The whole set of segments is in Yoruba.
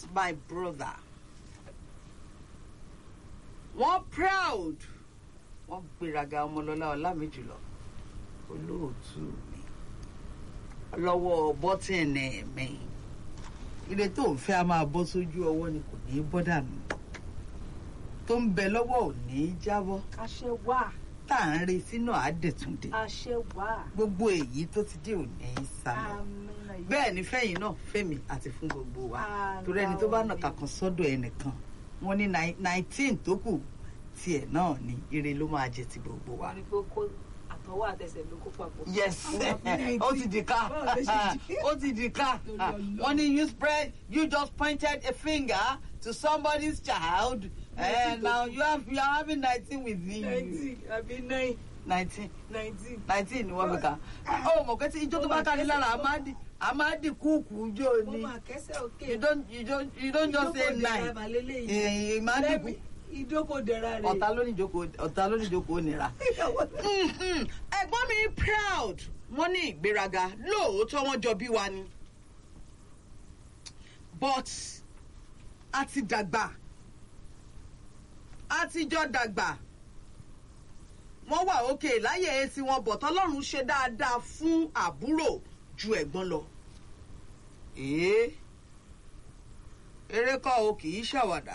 my brother wọ́n proud wọ́n gbéraga ọmọlọ́lá ọlámìjùlọ olóòtú mi lọ́wọ́ bọ́tìnì mi ilé tó ń fẹ́ a máa bọ́ sójú ọwọ́ ni kò ní í bọ́ dànù tó ń bẹ lọ́wọ́ ò ní í jábọ́ àṣẹ wà tá à ń retí náà á dẹ̀túndé àṣẹ wà gbogbo èyí tó ti dé ò ní í sálọ àmín àyè. bẹ́ẹ̀ ni fẹ́yìn náà fẹ́mi àti fún gbogbo wa Àlọ́ torí ẹni tó bá nà ni. kàkan sọ́dọ̀ ẹnìkan wọ́n ní nineteen tó kù tiẹ̀ náà ni ire ló máa jẹ ti gbogbo wa. wọ́n ní pé kó àtọwọ́ àtẹsẹ̀ ló kó papọ̀. yes ó ti di ká Báwo ló ṣe di? ó ti di ká Torí Ọlọ́run. wọ́n ní you spread you just pointed a finger to somebody's child and now you have you are having nineteen with me nineteen àbí nine nineteen nineteen. nineteen ni wọ́n fi kà ó mọ̀ pé tí ijó tó bá kárí lára a máa di a máa di kúùkù ijó mo ni máa kẹ́sẹ̀ òkè. you don't you don't you don't just say nine èyí máa di kú ìdókòdẹ̀ra rẹ̀. ọ̀tá lóníjókòó ọ̀tá lóníjókòó nira. Mhm. ẹ̀gbọ́n mi proud wọ́n ní ìgbéraga lóòótọ́ wọ́n jọ bí wa ni but a ti dàgbà a ti jọ dàgbà wọ́n wà òkè láyé etí wọn bọ̀ tọ́lọ́run ṣe dáadáa fún àbúrò ju ẹ̀gbọ́n lọ. èé eré kọ́ o kì í ṣàwàdà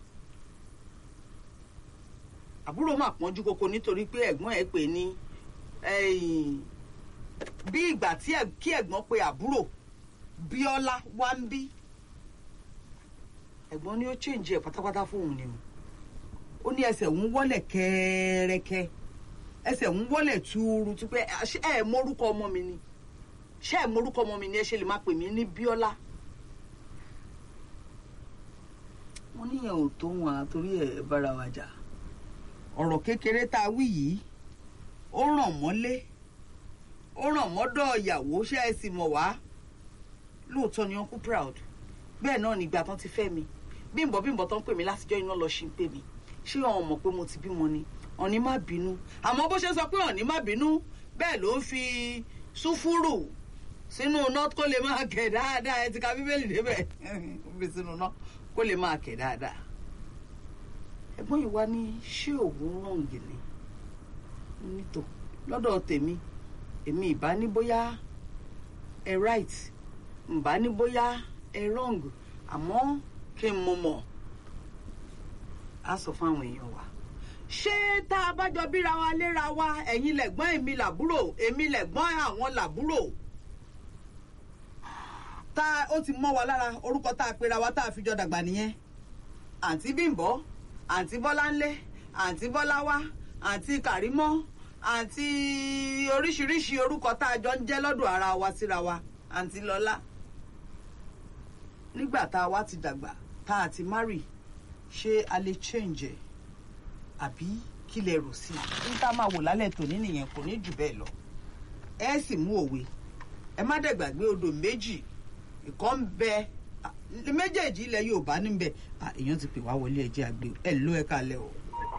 àbúrò máa pọ́njú koko nítorí pé ẹ̀gbọ́n ẹ̀ pè ní ẹ̀yìn, bí ìgbà tí ẹ̀- kí ẹ̀gbọ́n pe àbúrò bíọ́lá wá ń bí ẹ̀gbọ́n ni ó change ẹ̀ pátápátá fóun ni o ó ní ẹsẹ̀ ń wọ́lẹ̀ kẹ́ẹ́rẹ́kẹ́ ẹsẹ̀ ń wọ́lẹ̀ túúrú tú pé ṣé ẹ̀ mórúkọ ọmọ mi ni ṣé ẹ̀ mórúkọ ọmọ mi ni ẹ ṣe lè máa pè mí ní bíọ́lá wọ́n níyẹn ò tó wọn àtorí ẹ̀ bára wa jà ọ̀rọ̀ kékeré tá a wí yìí ó ràn mọ́lé ó ràn mọ́dọ̀ ìyàwó ṣé ẹ sì mọ̀ wá lóòótọ́ ni uncle proud bẹ́ẹ̀ náà nígbà tán ti fẹ́ mi bímbọ̀ bímbọ̀ tán pè mí látijọ́ iná lọ ṣì ń pè mí ṣé ọ̀hún mọ̀ pé mo ti bímọ ni ọ̀ní má bínú àmọ́ bó ṣe sọ pé ọ̀ní má bínú bẹ́ẹ̀ ló ń fi súfúrù sínú iná kó lè máa kẹ̀ dáadáa ẹ ti ka bíbélì débẹ̀ ó fi sínú iná kó lè máa kẹ̀ dáadáa ẹ̀gbọ́n yìí wá ní ṣé òun rọ̀ǹgì ni nítò lọ́dọ̀ tèmi èmi ìbá ní bóyá ẹ right ǹbá ní bóyá ẹ wrong àmọ́ kí n mọ̀ mọ̀ á sọ fún àwọn èèyàn wa ṣé tá a bá jọ bíra wa léra wa ẹ̀yin lẹ̀gbọ́n èmi làbúrò èmi lẹ̀gbọ́n àwọn làbúrò tá ó ti mọ́ wa lára orúkọ tá a pera wa tá a fi jọ dàgbà nìyẹn àǹtí bímbọ́ àǹtí bọ́láńlé àǹtí bọ́láwá àǹtí kàrímọ́ àǹtí oríṣiríṣi orúkọ tá a jọ ń jẹ́ lọ́dọ̀ ara wa síra wa àǹtí lọ́lá nígbà tá a wá ti dàgbà tá a ti márì ṣé a lè change ẹ̀ àbí kí lẹ rò sí i ní ká máa wò lálẹ́ tòní nìyẹn kò ní jù bẹ́ẹ̀ lọ ẹ sì mú òwe ẹ má dẹ̀ gbàgbé odò méjì ìkọ́ ń bẹ à, méjèèjì ilẹ̀ Yorùbá níbẹ̀ à, èèyàn ti pè wá wọlé ẹjẹ́ àgbẹ̀ ẹ ló ẹ kalẹ̀ o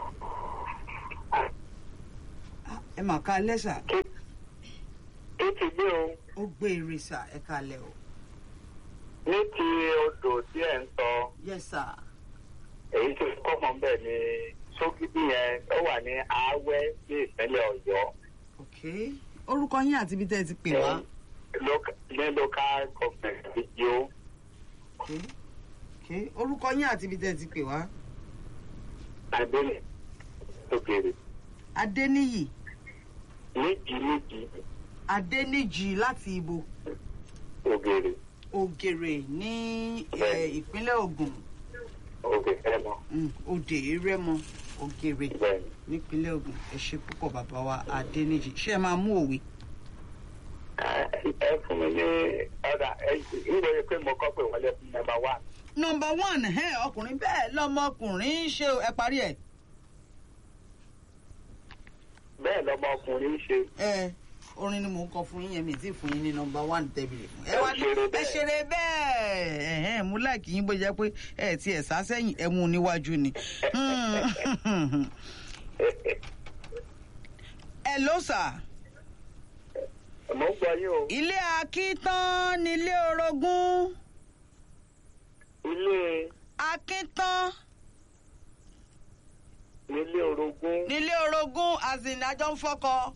À, ẹ mà kalẹ̀ sà tó ti gbé o ó gbé eré sà ẹ kalẹ̀ o ní ti odò tí ẹ̀ ń sọ yes sà èyí tó kọ́mọ bẹ́ẹ̀ ni sókìdí yẹn ó wà ní Awẹ́ ní ìpínlẹ̀ Ọ̀yọ́ ok orúkọ yín àti ibi tẹ́ ẹ ti pè wá Loca- ní local government video ok ok orúkọ yín àti ibi tẹ́ ẹ ti pè wá adélè òkèèrè Adéníyì níjì níjì Adéníjì láti ibo ògèrè Ògèrè ní eh, ìpínlẹ̀ Ògùn ògèrè lọ Mm, Òdè Rẹ́mọ Ògèrè bẹ́ẹ̀ ni. nípínlẹ̀ Ògùn ẹ ṣe púpọ̀ bàbá wa Adéníjì ṣé ẹ máa mú òwe. ẹ ẹ fún mi ní ọ̀dà ẹ ìwé yẹn pé mo kọ́ pé wọlé fún nọ́mbà one nọmba one ẹ ọkùnrin bẹ́ẹ̀ lọmọkùnrin ń ṣe o, ẹ parí ẹ. bẹ́ẹ̀ lọmọkùnrin ń ṣe ẹ orin ni mò ń kọ fún yín yẹn mi tí fún yín ní nọmba one tẹ́bìlì fún. ẹ wá ní Ẹ ṣeré ẹ bẹ́ẹ̀. ṣeré bẹ́ẹ̀ ẹ̀hẹ́n, mú láìkí yín bó jẹ́ pé ẹ ti ẹ̀ sá sẹ́yìn ẹ mú un níwájú ni. Hmm. ẹ ló sà mo ń gbọ́ yín o ilé akítán nílé orogún ilé akíntán ilé orogún nílé orogún azin àjọ ń fọkọ.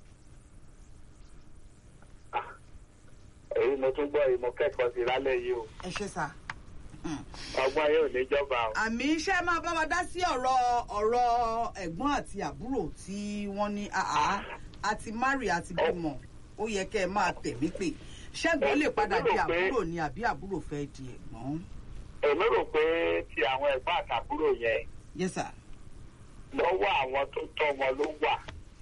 èyí mo tún gbọ́ èyí mo kẹ́kọ̀ọ́ sí lálẹ́ yìí o ẹ ṣe sà. ọgbọ́n yóò níjọba o. àmì iṣẹ́ máa bá wa dá sí ọ̀rọ̀ ọ̀rọ̀ ẹ̀gbọ́n àti àbúrò tí wọ́n ní àá àti mari àti bímọ ó yẹ kẹ́ ẹ máa tẹ̀mí pé ṣẹ́gun lè padà di àbúrò ni àbí àbúrò fẹ́ di ẹ̀gbọ́n. èmi rò pé ti àwọn ẹ̀gbọ́n àtàbúrò yẹn yes sir. lọ́wọ́ àwọn tó tọ́ wọn ló wà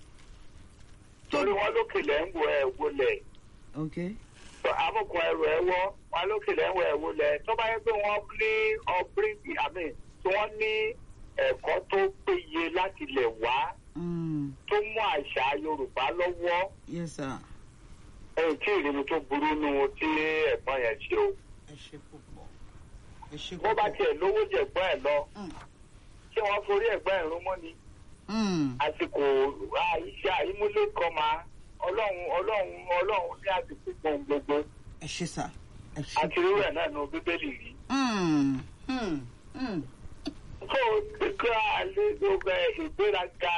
torí wọn lókèlè ń wo ẹ̀ wọlé ok amúkun ẹrù ẹ wọ́ wọn lókèlè ń wo ẹ̀ wọlé tó bá yẹ pé wọ́n ní ọ̀bíríngì àmì tí wọ́n ní ẹ̀kọ́ tó péye láti lè wá Mm, tó mú àṣà yorùbá lọ́wọ́ yes sir. ẹ̀yìn tí ìrìnnú tó burú nu tí ẹ̀gbọ́n yẹn ṣe o ẹ ṣe púpọ̀ ẹ ṣe bó bá púpọ̀. tiẹ̀ lówó jẹ̀gbọ́n ẹ̀ lọ Mm, ṣé wọ́n forí ẹ̀gbọ́n ẹ̀ rún mọ́ ni mm, àsìkò iṣẹ́ àyímúlé kan máa ọlọ́run ọlọ́run ọlọ́run ní àsìkò gbọ̀n gbogbo ẹ ṣe sà ẹ ṣe. àti irú ẹ̀ náà nu bíbélì rí. Mm, mm, mm. tó kíkọ́ alẹ́ gbogbo ìgbéraga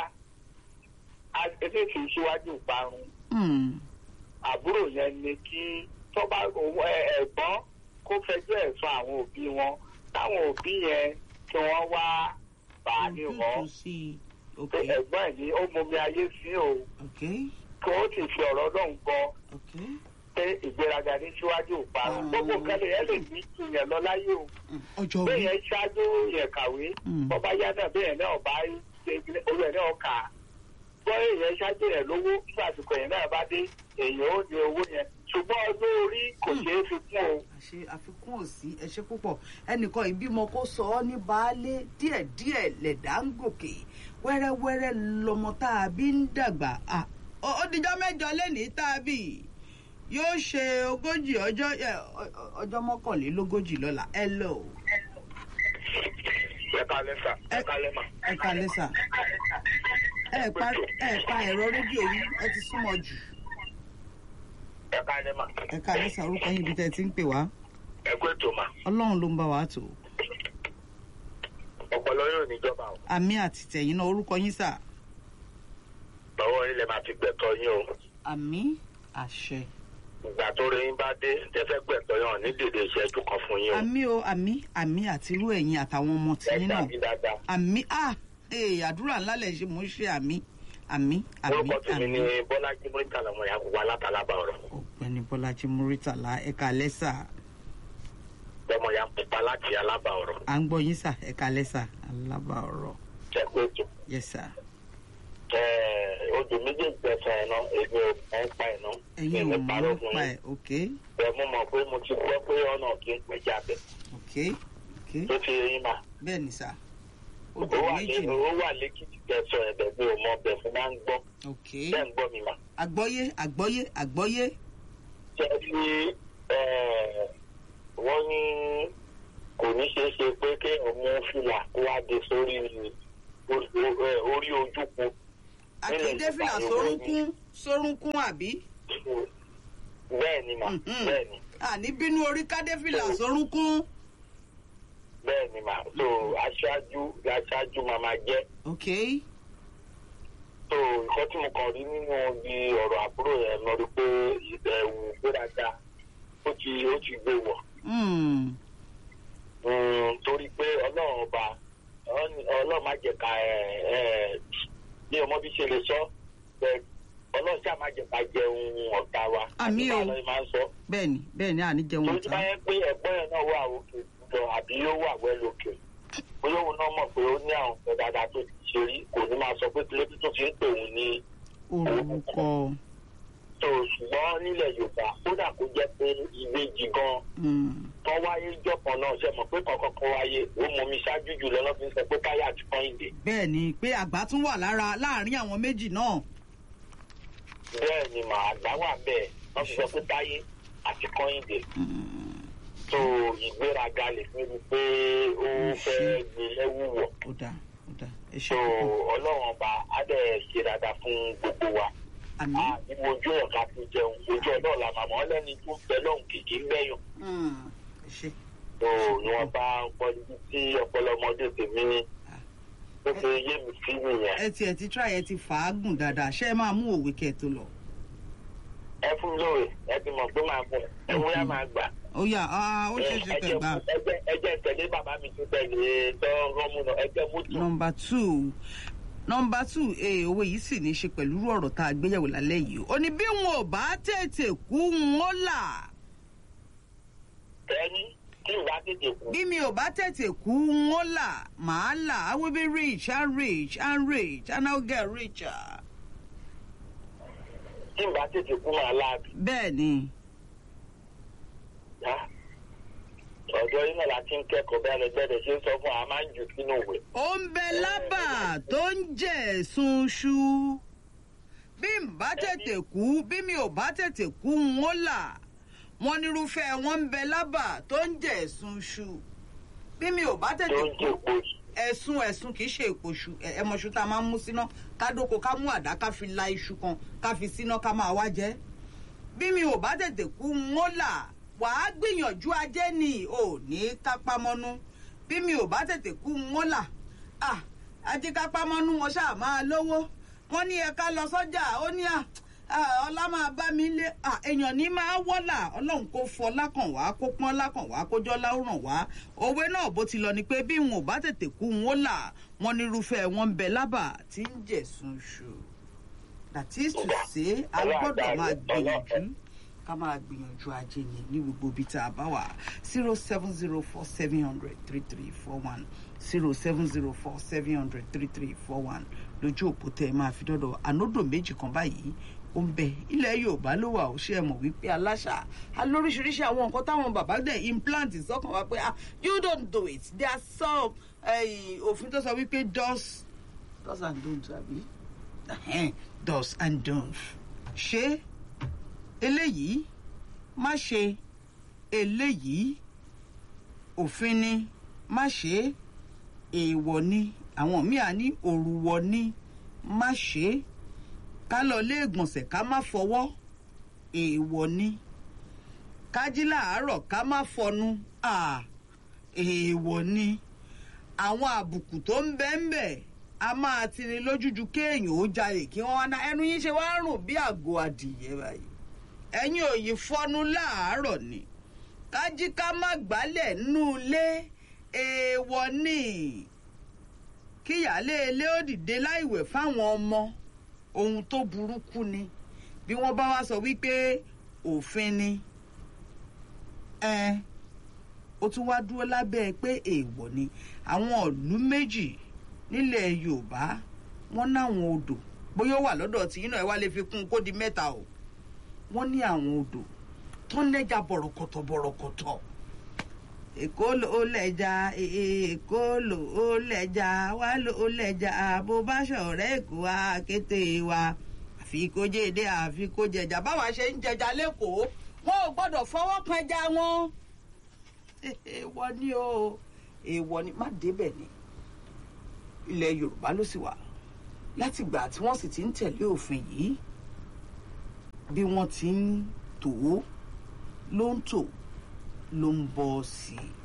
eléyìí kì í ṣíwájú ìparun Mm, àbúrò yẹn ni kí tọ́ba ẹ̀gbọ́n kó fẹjọ́ ẹ̀ sọ àwọn òbí wọn táwọn òbí yẹn kí wọ́n wá bà á ní ojútùú wọn sí i. ok pé ẹ̀gbọ́n ẹ̀ ní ó mumi ayé sí o ok kí ó sì fi ọ̀rọ̀ náà gbọ́ ok. pé ìgbéraga ní síwájú ìparun gbogbo kẹlẹ̀ yẹn lè ní ìyẹn lọ láyé o Mm, ọjọ́ bẹ́ẹ̀ orí. yẹn ṣáájú yẹn kàwé Mm. bọ́bá yá náà bẹ́ẹ̀ náà bá ṣe olú ẹ̀ náà kà á gbọ́ èèyàn ṣáájú yẹn lówó nígbà àsìkò yẹn náà bá dé èèyàn ó ní owó yẹn ṣùgbọ́n ọdún orí kò ṣeé fi kún o. àṣe àfikún òsì ẹ ṣe púpọ̀ ẹnìkan ìbímọ kó sọ ọ́ ní baálé díẹ̀díẹ̀ lẹ̀dá ń gòkè wẹ́rẹ́wẹ́rẹ́ lọmọ tá a bí ń dàgbà Ah, ó ó dijọ́ mẹ́jọ lẹ́nìí tá a bí yóò ṣe ogójì ọjọ́ ẹ, ọ- ọ- ọjọ́ mọ́kànlélógójì lọ́la ẹ lọ o. ẹ kalẹ́ sà ẹ kalẹ́ mà. ẹ kalẹ́ sà ẹ pa ẹ pa ẹ̀rọ rédíò yìí ẹ ti súnmọ́ jù ẹ kalẹ́ mà. ẹ kalẹ́ sà orúkọ yín ibi tẹ́ ẹ ti ń pè wá ẹ kú ètò mà. ọlọ́run ló ń bá wa tó ọpọlọ yóò níjọba o. àmì àti tẹ̀yìn náà orúkọ yín sà lọ́wọ́ ilẹ̀ máa fi gbẹ̀tọ̀ yín o. àmì àṣẹ. ìgbà tó rí yín bá dé tẹ́fẹ́ gbẹ̀tọ̀ yàn ní dèdè ìṣẹ́jú kan fún yín o. àmì o àmì àmì àti irú ẹ̀yin àtàwọn ọmọ ẹ tìyín náà dàbí dáadáa. àmì à ee àdúrà ńlá lẹ̀ ṣe mò ń ṣe àmì àmì àmì orúkọ tèmi àmì. ni bọ́lájí mọ́ríkà lọ́mọ ìyá gbogbo alátalábà ọ̀rọ̀. ọ̀gbẹ́ni bọ́lájí múrítàlá ẹ̀ka lẹ́sà lọ́mọ ìyá pupa láti alábà ọ̀rọ̀. à ń gbọ́ yín sà ẹ̀ka lẹ́sà alábà ọ̀rọ̀ ẹ kú ètò. yes sà odò méjèèjì tẹ̀sán ẹ̀ náà èmi ò mọ̀ ń pa ẹ̀ náà. ẹ̀yin ò Èmi mọ̀ parọ́ ń fún pa yín. ẹ̀ ok ẹ mú mọ̀ pé mo ti gbọ́ pé ọ̀nà kì í pẹ́ jáde ok ok tó ti yín mà. bẹ́ẹ̀ ni sà ó odò wà méjì lé ni ó wà lẹ́kìtì tẹ̀sán ẹ̀bẹ̀ mi ò mọ ọbẹ̀ fún máa ń gbọ́ ok bẹ́ẹ̀ ń gbọ́ mi mà. àgbọ́yé àgbọ́yé àgbọ́yé ṣe fi wọ́n ní kò ní ṣeé ṣe pé kéèyàn mú fìlà kó wá dé sórí orí ojúkun àkìdé fìlà sórúnkún sórúnkún àbí bẹ́ẹ̀ ni mà Mhm. bẹ́ẹ̀ ni àní bínú orí kádé fìlà sórúnkún. bẹ́ẹ̀ ni mà so aṣáájú aṣáájú máa máa jẹ́ ok so nǹkan tí mo kàn rí nínú ibi ọ̀rọ̀ àbúrò yẹn mo rí pé ẹ̀wù gbéraga ó ti ó ti gbé wọ̀ mm. Mm, torí pé ọlọ́run ọba ọ̀n- ọlọ́run má jẹ́ ká ẹ̀ ẹ̀ bí ọmọ bí ṣe lè sọ bẹ́ẹ̀ ọlọ́run ṣáà má jẹ́ ká jẹun ọ̀tá wa Àmín o. àti báwo ni máa ń sọ bẹ́ẹ̀ni bẹ́ẹ̀ni àní jẹun torí tí ọ̀tá bá yẹn pé ẹ̀gbọ́n yẹn náà wà òkè lọ àbí ó wà wẹ́ lókè bóyá òun náà mọ̀ pé ó ní àwọn ọ̀fẹ́ dáadáa tó ti ṣe rí kò ní máa sọ pé kílódé tó fi ń pè òun ní orúkọ tó ṣùgbọ́n nílẹ̀ yorùbá kódà kó jẹ́ pé ìbejì gan mm. tán wáyé jọ̀kan náà ṣe mọ̀ pé kankan kan wáyé ó mọ mi ṣáájú jù lọ́nà fi ń sọ pé káyà àti kọ́hìndé bẹ́ẹ̀ni pé àgbà tún wà lára láàrin àwọn méjì náà bẹ́ẹ̀ ni màá gbá wà bẹ́ẹ̀ wọ́n fi sọ pé táyé àti kọ́hìndé Mm. tó ìgbéraga lè fi rí i pé ó fẹ́ gbé lẹ́wù wọ̀ ó dáa ó dáa ẹ ṣe tó púpọ̀ ọlọ́run ọba á dẹ̀ ṣe dáadáa fún gbogbo wa àmì á ìwọ ojú ẹ̀ ká fi jẹun ojú ọlọ́run la màmá ọlẹ́ni tó ń bẹ lọ́hùn kìkì ń bẹ̀yàn Mm. ẹ ṣe tó ni wọ́n bá ọpọlọ tí ọpọlọ ọmọdé tèmi ó fi yé mi sí nìyẹn. ẹ tiẹ̀ ti try ẹ ti fàágùn dáadáa ṣé ẹ máa mú òwe kẹ́ ẹ tó lọ. ẹ fún mi lóore ẹ ti mọ̀ pé máa bọ̀ ẹ wúyà máa gbà. ó yà á ó ṣeé ṣe kẹ́ gbà. ẹjẹ tẹ̀lé bàbá mi tó tẹ̀lé tó rọ́mú náà ẹjẹ mútu. nọmba two nọmba two ee owó yìí sì ní í ṣe pẹ̀lú irú ọ̀rọ̀ tá a gbéyàwó lálẹ́ yìí ó ní bí wọn ò bá tètè kú wọn là tẹ́ni tí ìwà tètè kú. bí mi ò bá tètè kú wọn là màá là I will be rich and rich and rich and I will get richer. tí ìwà tètè kú máa láàbì. bẹ́ẹ̀ ni Yá. ọ̀dọ́ yìí náà la ti ń kẹ́kọ̀ọ́ bẹ́ẹ̀ lẹ́gbẹ́dẹ̀ ṣe ń sọ fún wa a máa ń jù sínú ìwé. ó ń bẹ lábà tó ń jẹ sunṣu bí n bá tètè kú bí mi ò bá tètè kú n ó là wọn nírúfẹ́ wọn ń bẹ lábà tó ń jẹ sunṣu bí mi ò bá tó tètè ń kú jẹ́ òpó yìí. ẹ̀sùn ẹ̀sùn kì í ṣe èpòṣù ẹ̀mọ̀ṣù tá a máa ń mú síná ká dóko ká mú àdá ká fi la iṣu kan ká fi síná ká máa wá jẹ bí mi ò bá tètè kú n ó là wàá gbìyànjú ajé ni ò ní kápámọ́nú bí mi ò bá tètè kú n ó là ah ajé kápámọ́nú wọn ṣáà máa lówó wọn ní ẹ̀ka lọ sọ́jà ó ní à ah, ọlá máa bá mi lé ah, èèyàn ní máa wọ́là ọlọ́run kò fọ lákàn wá kó pọ́n lákàn wá kó jọ́ láwùrán wá òwe náà bó ti lọ ni pé bí wọn ò bá tètè kú n ó là wọn nírúfẹ́ wọn ń bẹ lábà tí ń jẹ̀sùn ṣù that is to say a gbọ́dọ̀ máa gbìyànjú ká máa gbìyànjú ajé ni ní gbogbo ibi tá a bá wà zero seven zero four seven hundred three three four one zero seven zero four seven hundred three three four one lójú òpó tẹ ẹ máa fi dọ́dọ̀ ànódò méjì kan báyìí ó ń bẹ ilẹ̀ yorùbá ló wà ó ṣe é mọ̀ wípé aláṣà alóríṣiríṣi àwọn nǹkan táwọn bàbá dẹ̀ implant sọ́kàn wá pé ah you don't do it there are some eh, òfin tó sọ wípé does does and don't àbí Ẹhẹ́n, does and don't ṣé eléyìí má ṣe eléyìí òfin ni má ṣe èèwọ̀ ni àwọn míì á ní òrùwọ̀ ni má ṣe ká lọ lé ìgbọ̀nsẹ̀ ká má fọwọ́ èèwọ̀ ni ká jí làárọ̀ ká má fọnu à èèwọ̀ ni àwọn àbùkù tó ń bẹ ń bẹ a máa tini lójúju kéèyàn ó jalè kí wọ́n wá ná ẹnu yín ṣe wá rùn bí àgọ́ adìyẹ báyìí ẹ̀yin ò yí fọnú láàárọ̀ ni kájí ká má gbálẹ̀ nínú ilé èèwọ̀ ni kíyàlé ilé ó dìde láìwẹ̀ fáwọn ọmọ ohun tó burúkú ni bí wọ́n bá wá sọ wípé òfin ni ẹ ó tún wá dúró lábẹ́ pé èèwọ̀ ni àwọn ìlú méjì nílẹ̀ yorùbá wọ́n náwọn odò bóyá ó wà lọ́dọ̀ tí iná ẹ̀ wá lè fi kún un kó di mẹ́ta o wọ́n ní àwọn odò tó ń lẹ́jà bọ̀rọ̀kọ̀tọ̀ bọ̀rọ̀kọ̀tọ̀ èkó ló ó lẹ́jà ee, èkó ló ó lẹ́jà wá ló ó lẹ́jà bó bá ṣọ̀rẹ́ èkó wa kété wa àfi kó jèdè àfi kó jẹjà báwa ṣe ń jẹjà lẹ́kọ̀ọ́ wọn ò gbọ́dọ̀ fọwọ́ kan ẹja wọn èèwọ̀ ni o èèwọ̀ ni má débẹ̀ ni ilẹ̀ yorùbá ló sì wà látìgbà tí wọ́n sì ti ń tẹ̀lé òfin yìí bí wọ́n ti ń tò ó ló ń tò ló ń bọ́ sí i